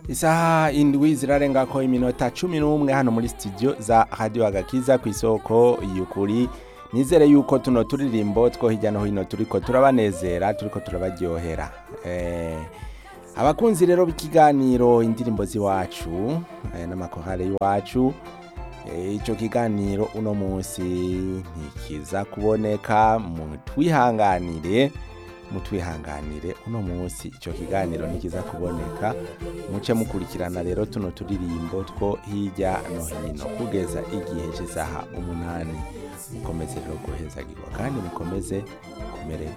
isaha indwi zirarengako iminota cumi n'umwe hano muri studio za radio agakiza ku isoko y'ukuri nizere yuko tuno turirimbo two hirya no hino turiko turabanezera turiko turabaryohera eh, abakunzi rero b'ikiganiro indirimbo z'iwacu eh, n'amakorale y'iwacu eh, ico kiganiro uno munsi ntikiza kuboneka mutwihanganire mutwihanganire uno munsi ico kiganiro ntikiza kuboneka muce mukurikirana rero tuno turirimbo two hirya no hino kugeza igihe cy'isaha umunani mukomeze rero guhezagirwa kandi mukomeze kumererwa